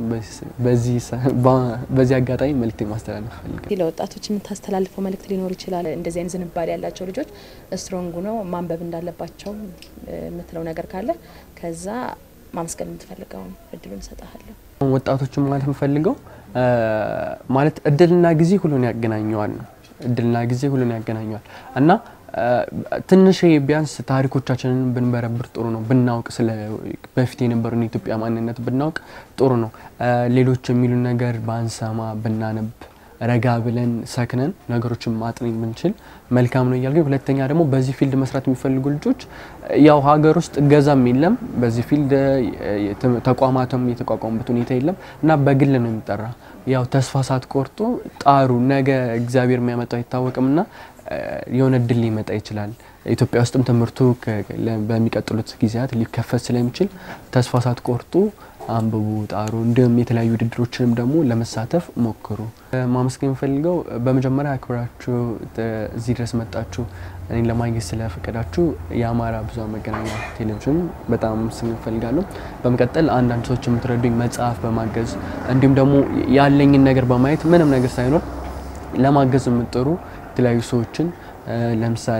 [SPEAKER 2] በዚህ አጋጣሚ መልእክት ማስተላለፍ ፈልጋለሁ።
[SPEAKER 1] ለወጣቶች የምታስተላልፈው መልእክት ሊኖር ይችላል። እንደዚህ አይነት ዝንባሌ ያላቸው ልጆች ስትሮንግ ነው ማንበብ እንዳለባቸው የምትለው ነገር ካለ ከዛ ማመስገን የምትፈልገውን እድሉን እሰጥሃለሁ።
[SPEAKER 2] ወጣቶችን ማለት የምፈልገው ማለት እድልና ጊዜ ሁሉን ያገናኘዋል ነው። እድልና ጊዜ ሁሉን ያገናኘዋል እና ትንሽ ቢያንስ ታሪኮቻችንን ብንበረብር ጥሩ ነው። ብናውቅ ስለ በፊት የነበረውን የኢትዮጵያ ማንነት ብናውቅ ጥሩ ነው። ሌሎች የሚሉን ነገር ባንሰማ ብናነብ ረጋ ብለን ሰክነን ነገሮችን ማጥን ብንችል መልካም ነው እያልኩኝ፣ ሁለተኛ ደግሞ በዚህ ፊልድ መስራት የሚፈልጉ ልጆች ያው ሀገር ውስጥ እገዛም የለም በዚህ ፊልድ ተቋማትም የተቋቋሙበት ሁኔታ የለም እና በግል ነው የሚጠራ። ያው ተስፋ ሳትቆርጡ ጣሩ። ነገ እግዚአብሔር የሚያመጣው አይታወቅም ና የሆነ እድል ሊመጣ ይችላል። ኢትዮጵያ ውስጥም ትምህርቱ በሚቀጥሉት ጊዜያት ሊከፈት ስለሚችል ተስፋ ሳትቆርጡ አንብቡ፣ ጣሩ። እንዲሁም የተለያዩ ውድድሮችንም ደግሞ ለመሳተፍ ሞክሩ። ማመስገን የምፈልገው በመጀመሪያ አክብራችሁ እዚህ ድረስ መጣችሁ እኔን ለማግኘት ስለፈቀዳችሁ የአማራ ብዙኃን መገናኛ ቴሌቪዥን በጣም ስም እፈልጋለሁ። በመቀጠል አንዳንድ ሰዎች የምትረዱኝ መጽሐፍ በማገዝ እንዲሁም ደግሞ ያለኝን ነገር በማየት ምንም ነገር ሳይኖር ለማገዝ የምጥሩ የተለያዩ ሰዎችን ለምሳሌ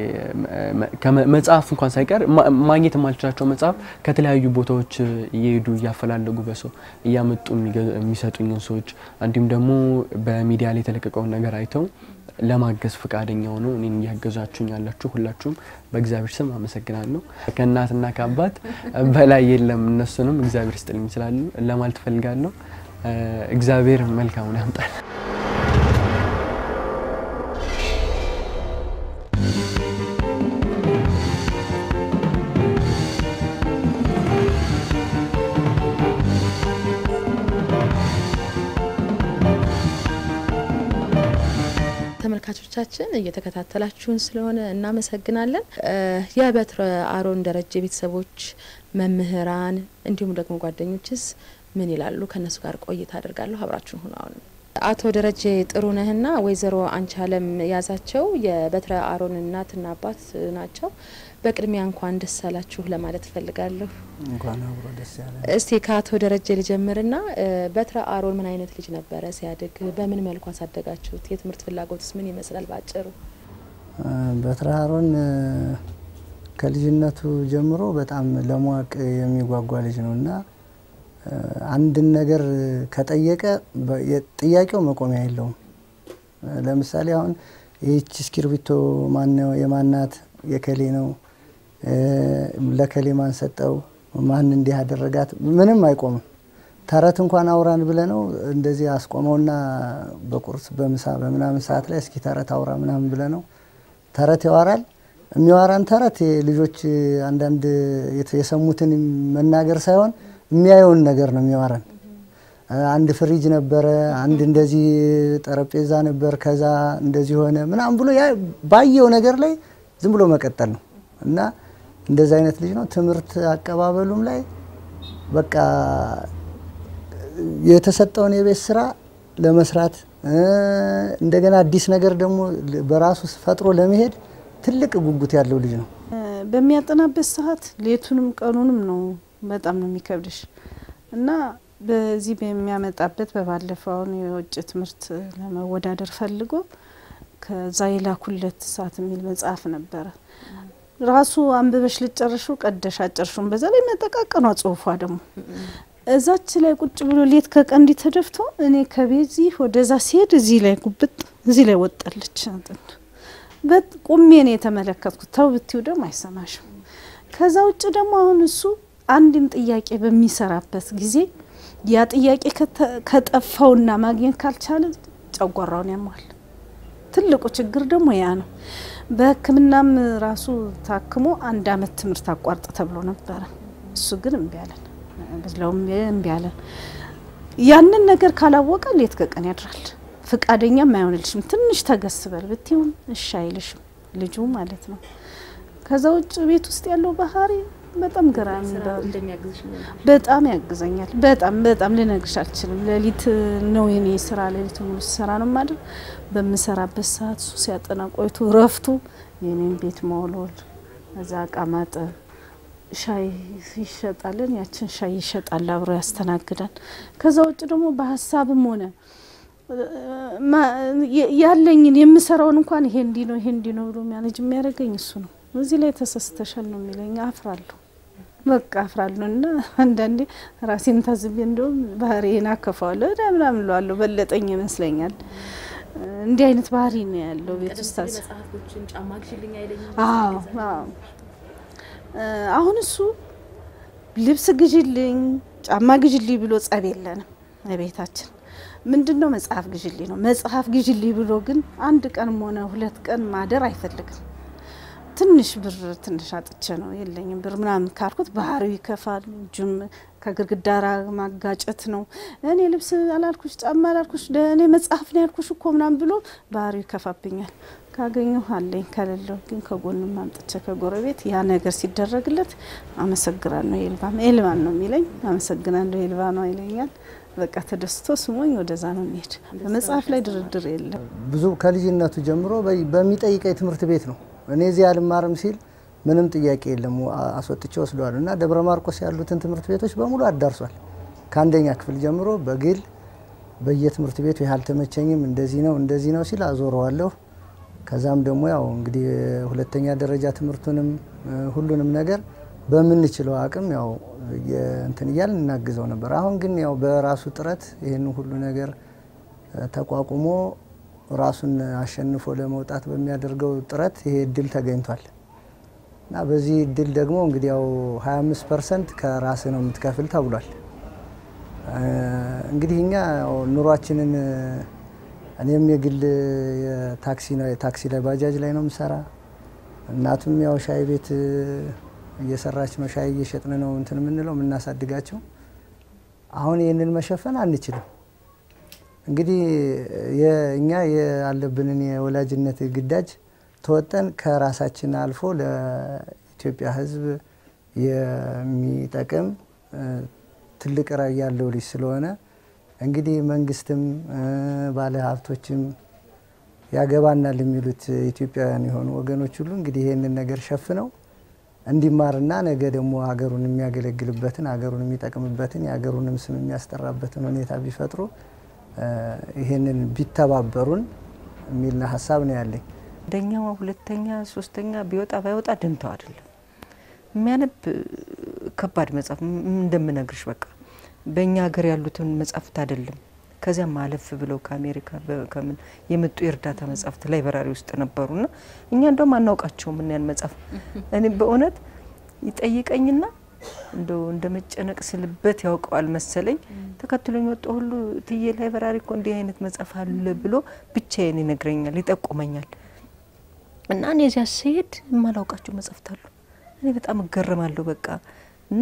[SPEAKER 2] መጽሐፍ እንኳን ሳይቀር ማግኘት የማልችላቸው መጽሐፍ ከተለያዩ ቦታዎች እየሄዱ እያፈላለጉ በሰው እያመጡ የሚሰጡኝን ሰዎች እንዲሁም ደግሞ በሚዲያ ላይ የተለቀቀውን ነገር አይተው ለማገዝ ፈቃደኛ ሆነው እኔን እያገዛችሁኝ ያላችሁ ሁላችሁም በእግዚአብሔር ስም አመሰግናለሁ። ከእናትና ከአባት በላይ የለም። እነሱንም እግዚአብሔር ስጥልኝ ይችላሉ ለማለት ፈልጋለሁ። እግዚአብሔር መልካሙን ያምጣል።
[SPEAKER 1] ተመልካቾቻችን እየተከታተላችሁን ስለሆነ እናመሰግናለን። የበትረ አሮን ደረጀ ቤተሰቦች፣ መምህራን እንዲሁም ደግሞ ጓደኞችስ ምን ይላሉ? ከእነሱ ጋር ቆይታ አድርጋለሁ። አብራችሁን ሁኑ። አሁን አቶ ደረጀ ጥሩነህና ወይዘሮ አንቻለም ያዛቸው የበትረ አሮን እናትና አባት ናቸው። በቅድሚያ እንኳን ደስ አላችሁ ለማለት እፈልጋለሁ።
[SPEAKER 3] እንኳን አብሮ ደስ ያለ።
[SPEAKER 1] እስቲ ከአቶ ደረጀ ልጀምርና በትረ አሮን ምን አይነት ልጅ ነበረ ሲያድግ? በምን መልኩ አሳደጋችሁት? የትምህርት ፍላጎትስ ምን ይመስላል? ባጭሩ
[SPEAKER 3] በትረ አሮን ከልጅነቱ ጀምሮ በጣም ለማወቅ የሚጓጓ ልጅ ነው እና አንድን ነገር ከጠየቀ ጥያቄው መቆሚያ የለውም። ለምሳሌ አሁን ይህች እስክርቢቶ ማነው የማናት የከሌ ነው ለከሌ ማን ሰጠው ማን እንዲህ ያደረጋት ምንም አይቆምም። ተረት እንኳን አውራን ብለ ነው እንደዚህ አስቆመውና በቁርስ በምሳ በምናምን ሰዓት ላይ እስኪ ተረት አውራ ምናምን ብለ ነው ተረት ያወራል። የሚያወራን ተረት ልጆች አንዳንድ የሰሙትን መናገር ሳይሆን የሚያየውን ነገር ነው የሚያወራን። አንድ ፍሪጅ ነበረ፣ አንድ እንደዚህ ጠረጴዛ ነበር፣ ከዛ እንደዚህ ሆነ ምናምን ብሎ ባየው ነገር ላይ ዝም ብሎ መቀጠል ነው እና እንደዚህ አይነት ልጅ ነው። ትምህርት አቀባበሉም ላይ በቃ የተሰጠውን የቤት ስራ ለመስራት እንደገና አዲስ ነገር ደግሞ በራሱ ፈጥሮ ለመሄድ ትልቅ ጉጉት ያለው ልጅ ነው።
[SPEAKER 4] በሚያጠናበት ሰዓት ሌቱንም ቀኑንም ነው በጣም ነው የሚከብድሽ እና በዚህ በሚያመጣበት በባለፈው አሁን የውጭ ትምህርት ለመወዳደር ፈልጎ ከዛ የላኩለት ሰዓት የሚል መጽሐፍ ነበረ። ራሱ አንብበሽ ልጨርሹ ቀደሽ አጨርሹም። በዛ ላይ መጠቃቀኗ ጽሁፏ ደግሞ እዛች ላይ ቁጭ ብሎ ሌት ከቀንዲ ተደፍቶ እኔ ከቤዚህ ወደዛ ሲሄድ እዚህ ላይ ጉብጥ እዚህ ላይ ወጣለች። ቁሜ ነው የተመለከትኩት። ተው ብትው ደግሞ አይሰማሽም። ከዛ ውጭ ደግሞ አሁን እሱ አንድን ጥያቄ በሚሰራበት ጊዜ ያ ጥያቄ ከጠፋውና ማግኘት ካልቻለ ጨጓራውን ያሟል። ትልቁ ችግር ደግሞ ያ ነው። በሕክምናም ራሱ ታክሞ አንድ አመት ትምህርት አቋርጥ ተብሎ ነበረ። እሱ ግን እምቢ አለን ብለውም እምቢ አለን። ያንን ነገር ካላወቀ ሌት ከቀን ያድራል። ፍቃደኛም አይሆንልሽም። ትንሽ ተገስበል ብትሆን እሺ አይልሽም ልጁ ማለት ነው። ከዛ ውጭ ቤት ውስጥ ያለው ባህሪ በጣም ገራሚ በጣም ያግዘኛል። በጣም በጣም ልነግርሽ አልችልም። ሌሊት ነው የኔ ስራ፣ ሌሊት ሙሉ ስራ ነው ማድረግ። በምሰራበት ሰዓት እሱ ሲያጠና ቆይቶ ረፍቱ የኔን ቤት መወልወል፣ እዛ እቃ ማጠብ፣ ሻይ ይሸጣልን፣ ያችን ሻይ ይሸጣል፣ አብሮ ያስተናግዳል። ከዛ ውጭ ደግሞ በሀሳብም ሆነ ያለኝን የምሰራውን እንኳን ይሄ እንዲ ነው ይሄ እንዲ ነው ብሎ ሚያነጅ የሚያደርገኝ እሱ ነው። እዚህ ላይ ተሰስተሻል ነው የሚለኝ። አፍራለሁ በቃ አፍራለሁ። እና አንዳንዴ ራሴን ታዝቤ እንደውም ባህሪዬን አከፋዋለሁ ዳ ምናምን እለዋለሁ። በለጠኝ ይመስለኛል። እንዲህ አይነት ባህሪ ነው ያለው ቤት ውስጥ። አሁን እሱ ልብስ ግዥልኝ፣ ጫማ ግዥልኝ ብሎ ጸብ የለንም ቤታችን ምንድን ነው መጽሐፍ ግዥልኝ ነው። መጽሐፍ ግዥልኝ ብሎ ግን አንድ ቀንም ሆነ ሁለት ቀን ማደር አይፈልግም። ትንሽ ብር ትንሽ አጥቼ ነው የለኝም ብር ምናምን ካልኩት ባህሪው ይከፋል። እጁም ከግድግዳ ማጋጨት ነው። እኔ ልብስ አላልኩሽ፣ ጫማ አላልኩሽ፣ እኔ መጽሐፍ ነው ያልኩሽ እኮ ምናምን ብሎ ባህሪው ይከፋብኛል። ካገኘሁ አለኝ፣ ከሌለው ግን ከጎንም አምጥቼ ከጎረቤት ያ ነገር ሲደረግለት አመሰግናለሁ ኤልባም ኤልባን ነው የሚለኝ። አመሰግናለሁ ኤልባ ነው ይለኛል። በቃ ተደስቶ ስሞኝ ወደዛ ነው የሚሄድ። በመጽሐፍ ላይ ድርድር የለም።
[SPEAKER 3] ብዙ ከልጅነቱ ጀምሮ በሚጠይቀኝ ትምህርት ቤት ነው እኔ እዚህ አልማርም ሲል ምንም ጥያቄ የለም አስወጥቼ ወስደዋል እና ደብረ ማርቆስ ያሉትን ትምህርት ቤቶች በሙሉ አዳርሷል። ከአንደኛ ክፍል ጀምሮ በግል በየትምህርት ቤቱ ይህ አልተመቸኝም እንደዚህ ነው እንደዚህ ነው ሲል አዞረዋለሁ። ከዛም ደግሞ ያው እንግዲህ ሁለተኛ ደረጃ ትምህርቱንም ሁሉንም ነገር በምንችለው አቅም ያው እንትን እያልን እናግዘው ነበር። አሁን ግን ያው በራሱ ጥረት ይህን ሁሉ ነገር ተቋቁሞ ራሱን አሸንፎ ለመውጣት በሚያደርገው ጥረት ይሄ እድል ተገኝቷል እና በዚህ እድል ደግሞ እንግዲህ ያው 25 ፐርሰንት ከራስ ነው የምትከፍል ተብሏል። እንግዲህ እኛ ኑሯችንን እኔም የግል ታክሲ ነው ታክሲ ላይ ባጃጅ ላይ ነው የምሰራ። እናቱም ያው ሻይ ቤት እየሰራች ነው። ሻይ እየሸጥን ነው እንትን የምንለው የምናሳድጋቸው። አሁን ይህንን መሸፈን አንችልም። እንግዲህ እኛ ያለብንን የወላጅነት ግዳጅ ተወጠን ከራሳችን አልፎ ለኢትዮጵያ ሕዝብ የሚጠቅም ትልቅ ራዕይ ያለው ልጅ ስለሆነ እንግዲህ መንግስትም ባለ ሀብቶችም ያገባናል የሚሉት ኢትዮጵያውያን የሆኑ ወገኖች ሁሉ እንግዲህ ይህንን ነገር ሸፍነው እንዲማርና ነገ ደግሞ ሀገሩን የሚያገለግልበትን ሀገሩን የሚጠቅምበትን የሀገሩንም ስም የሚያስጠራበትን ሁኔታ ቢፈጥሩ ይህንን ቢተባበሩን የሚል ሀሳብ ነው ያለኝ።
[SPEAKER 5] አንደኛው ሁለተኛ ሶስተኛ ቢወጣ ባይወጣ ደንተው አይደለም የሚያነብ ከባድ መጽሐፍ እንደምነግርሽ በቃ በእኛ ሀገር ያሉትን መጽሐፍት አይደለም ከዚያም አለፍ ብለው ከአሜሪካ ከምን የመጡ የእርዳታ መጽሐፍት ላይብራሪ ውስጥ ነበሩና እኛ እንደውም አናውቃቸውም ያን መጽሐፍ እኔ በእውነት ይጠይቀኝና እንደው እንደ መጨነቅ ስልበት ያውቀዋል መሰለኝ ተከትሎኝ ወጣ ሁሉ ትዬ ላይብራሪ እኮ እንዲህ አይነት መጽሐፍ አለ ብሎ ብቻዬን ይነግረኛል፣ ይጠቁመኛል። እና እኔ እዚያ ስሄድ የማላውቃቸው መጽሐፍት አሉ። እኔ በጣም እገረማለሁ። በቃ እና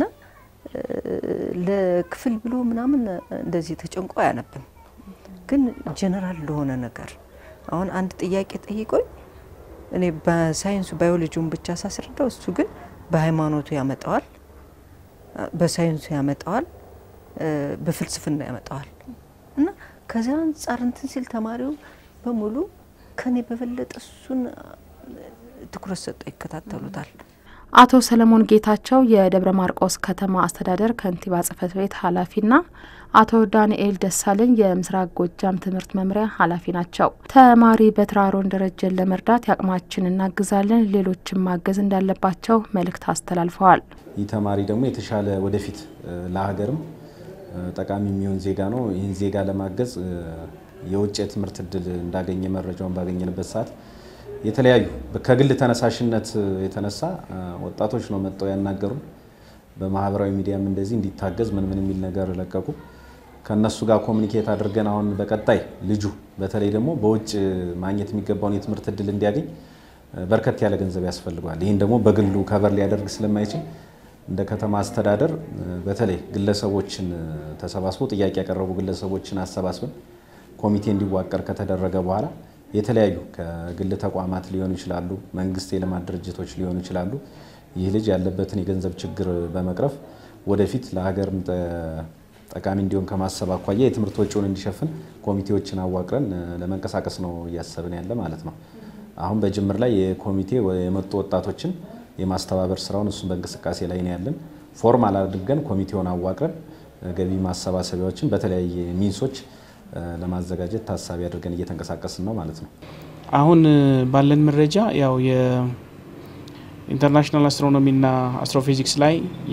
[SPEAKER 5] ለክፍል ብሎ ምናምን እንደዚህ ተጨንቆ አያነብም። ግን ጀነራል ለሆነ ነገር አሁን አንድ ጥያቄ ጠይቆኝ እኔ በሳይንሱ ባዮሎጂውን ብቻ ሳስረዳው እሱ ግን በሃይማኖቱ ያመጣዋል፣ በሳይንሱ ያመጣዋል፣ በፍልስፍና ያመጣዋል እና ከዚያ አንጻር እንትን ሲል ተማሪው በሙሉ ከኔ በበለጠ እሱን ትኩረት ሰጠው ይከታተሉታል።
[SPEAKER 1] አቶ ሰለሞን ጌታቸው የደብረ ማርቆስ ከተማ አስተዳደር ከንቲባ ጽህፈት ቤት ኃላፊና አቶ ዳንኤል ደሳለኝ የምስራቅ ጎጃም ትምህርት መምሪያ ኃላፊ ናቸው። ተማሪ በትራሮን ደረጀን ለመርዳት የአቅማችን እናግዛለን፣ ሌሎችም ማገዝ እንዳለባቸው መልእክት አስተላልፈዋል።
[SPEAKER 6] ይህ ተማሪ ደግሞ የተሻለ ወደፊት ለሀገርም ጠቃሚ የሚሆን ዜጋ ነው። ይህን ዜጋ ለማገዝ የውጭ የትምህርት እድል እንዳገኘ መረጃውን ባገኘንበት ሰዓት የተለያዩ ከግል ተነሳሽነት የተነሳ ወጣቶች ነው መጥተው ያናገሩን። በማህበራዊ ሚዲያም እንደዚህ እንዲታገዝ ምን ምን የሚል ነገር ለቀቁ። ከእነሱ ጋር ኮሚኒኬት አድርገን አሁን በቀጣይ ልጁ በተለይ ደግሞ በውጭ ማግኘት የሚገባውን የትምህርት እድል እንዲያገኝ በርከት ያለ ገንዘብ ያስፈልገዋል። ይህን ደግሞ በግሉ ከበር ሊያደርግ ስለማይችል እንደ ከተማ አስተዳደር በተለይ ግለሰቦችን ተሰባስበው ጥያቄ ያቀረቡ ግለሰቦችን አሰባስበን ኮሚቴ እንዲዋቀር ከተደረገ በኋላ የተለያዩ ከግል ተቋማት ሊሆኑ ይችላሉ፣ መንግስት የልማት ድርጅቶች ሊሆኑ ይችላሉ። ይህ ልጅ ያለበትን የገንዘብ ችግር በመቅረፍ ወደፊት ለሀገር ጠቃሚ እንዲሆን ከማሰብ አኳያ የትምህርት ወጪውን እንዲሸፍን ኮሚቴዎችን አዋቅረን ለመንቀሳቀስ ነው እያሰብን ያለ ማለት ነው። አሁን በጅምር ላይ የኮሚቴ የመጡ ወጣቶችን የማስተባበር ስራውን እሱን በእንቅስቃሴ ላይ ነው ያለን። ፎርማል አድርገን ኮሚቴውን አዋቅረን ገቢ ማሰባሰቢያዎችን በተለያየ ሚንሶች ለማዘጋጀት ታሳቢ አድርገን እየተንቀሳቀስን ነው ማለት ነው።
[SPEAKER 7] አሁን ባለን መረጃ ያው የኢንተርናሽናል አስትሮኖሚና አስትሮፊዚክስ ላይ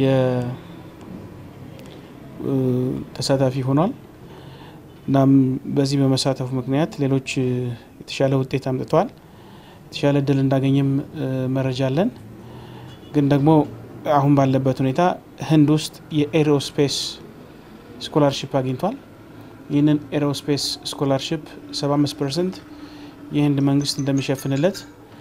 [SPEAKER 7] ተሳታፊ ሆኗል። እናም በዚህ በመሳተፉ ምክንያት ሌሎች የተሻለ ውጤት አምጥተዋል። የተሻለ እድል እንዳገኘም መረጃ አለን። ግን ደግሞ አሁን ባለበት ሁኔታ ህንድ ውስጥ የኤሮስፔስ ስኮላርሽፕ አግኝቷል። ይህንን ኤሮስፔስ ስኮላርሽፕ 75 ፐርሰንት የህንድ መንግስት እንደሚሸፍንለት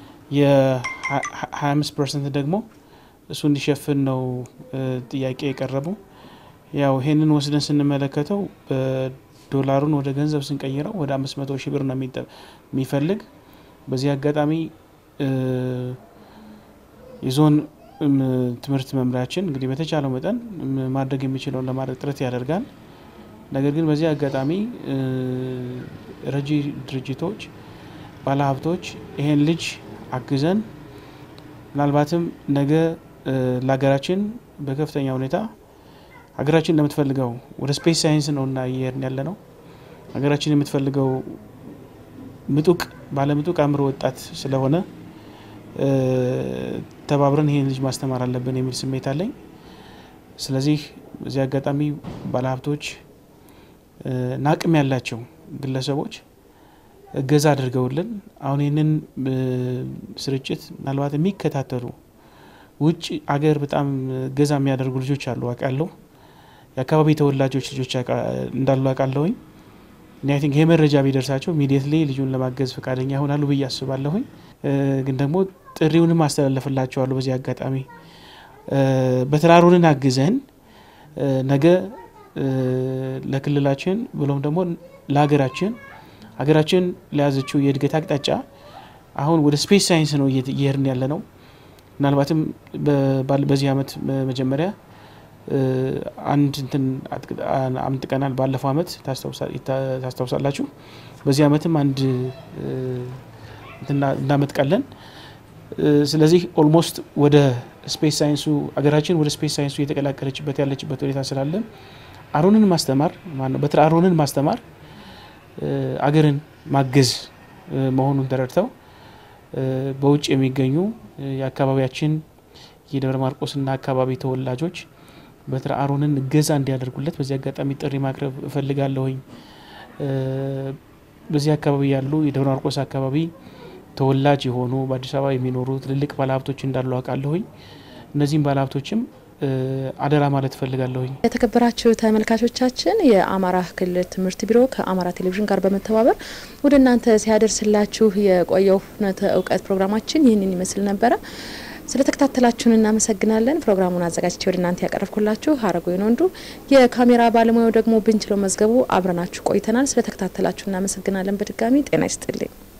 [SPEAKER 7] የ25 ፐርሰንት ደግሞ እሱ እንዲሸፍን ነው ጥያቄ የቀረቡ። ያው ይህንን ወስደን ስንመለከተው ዶላሩን ወደ ገንዘብ ስንቀይረው ወደ 500 ሺህ ብር ነው የሚፈልግ። በዚህ አጋጣሚ የዞን ትምህርት መምሪያችን እንግዲህ በተቻለው መጠን ማድረግ የሚችለውን ለማድረግ ጥረት ያደርጋል። ነገር ግን በዚህ አጋጣሚ ረጂ ድርጅቶች፣ ባለሀብቶች ይሄን ልጅ አግዘን ምናልባትም ነገ ለሀገራችን በከፍተኛ ሁኔታ ሀገራችን እንደምትፈልገው ወደ ስፔስ ሳይንስ ነው እና እየሄድን ያለ ነው። ሀገራችን የምትፈልገው ምጡቅ ባለምጡቅ አእምሮ ወጣት ስለሆነ ተባብረን ይሄን ልጅ ማስተማር አለብን የሚል ስሜት አለኝ። ስለዚህ በዚህ አጋጣሚ ባለሀብቶች እና አቅም ያላቸው ግለሰቦች እገዛ አድርገውልን አሁን ይህንን ስርጭት ምናልባት የሚከታተሉ ውጭ አገር በጣም እገዛ የሚያደርጉ ልጆች አሉ አውቃለሁ። የአካባቢ ተወላጆች ልጆች እንዳሉ አውቃለሁኝ። እኔ አይ ቲንክ ይሄ መረጃ ቢደርሳቸው ኢሚዲየትሊ ልጁን ለማገዝ ፈቃደኛ ይሆናሉ ብዬ አስባለሁኝ። ግን ደግሞ ጥሪውንም አስተላለፍላቸዋለሁ። በዚህ አጋጣሚ በተራሩንን አግዘን ነገ ለክልላችን ብሎም ደግሞ ለሀገራችን ሀገራችን ለያዘችው የእድገት አቅጣጫ አሁን ወደ ስፔስ ሳይንስ ነው እየሄድን ያለ ነው። ምናልባትም በዚህ አመት መጀመሪያ አንድ እንትን አምጥቀናል። ባለፈው አመት ታስታውሳላችሁ። በዚህ አመትም አንድ እናመጥቃለን። ስለዚህ ኦልሞስት ወደ ስፔስ ሳይንሱ አገራችን ወደ ስፔስ ሳይንሱ እየተቀላቀለችበት ያለችበት ሁኔታ ስላለ አሮንን ማስተማር በትረ አሮንን ማስተማር አገርን ማገዝ መሆኑን ተረድተው በውጭ የሚገኙ የአካባቢያችን የደብረ ማርቆስና አካባቢ ተወላጆች በትረ አሮንን እገዛ እንዲያደርጉለት በዚህ አጋጣሚ ጥሪ ማቅረብ እፈልጋለሁኝ። በዚህ አካባቢ ያሉ የደብረ ማርቆስ አካባቢ ተወላጅ የሆኑ በአዲስ አበባ የሚኖሩ ትልልቅ ባለሀብቶች እንዳሉ አውቃለሁኝ። እነዚህም ባለሀብቶችም አደራ ማለት እፈልጋለሁኝ።
[SPEAKER 1] የተከበራችሁ ተመልካቾቻችን የአማራ ክልል ትምህርት ቢሮ ከአማራ ቴሌቪዥን ጋር በመተባበር ወደ እናንተ ሲያደርስላችሁ የቆየው ፍኖተ እውቀት ፕሮግራማችን ይህንን ይመስል ነበረ። ስለተከታተላችሁን እናመሰግናለን። ፕሮግራሙን አዘጋጅቼ ወደ እናንተ ያቀረብኩላችሁ ሀረጎይን ወንዱ፣ የካሜራ ባለሙያው ደግሞ ብንችለው መዝገቡ አብረናችሁ ቆይተናል። ስለተከታተላችሁ እናመሰግናለን። በድጋሚ ጤና ይስጥልኝ።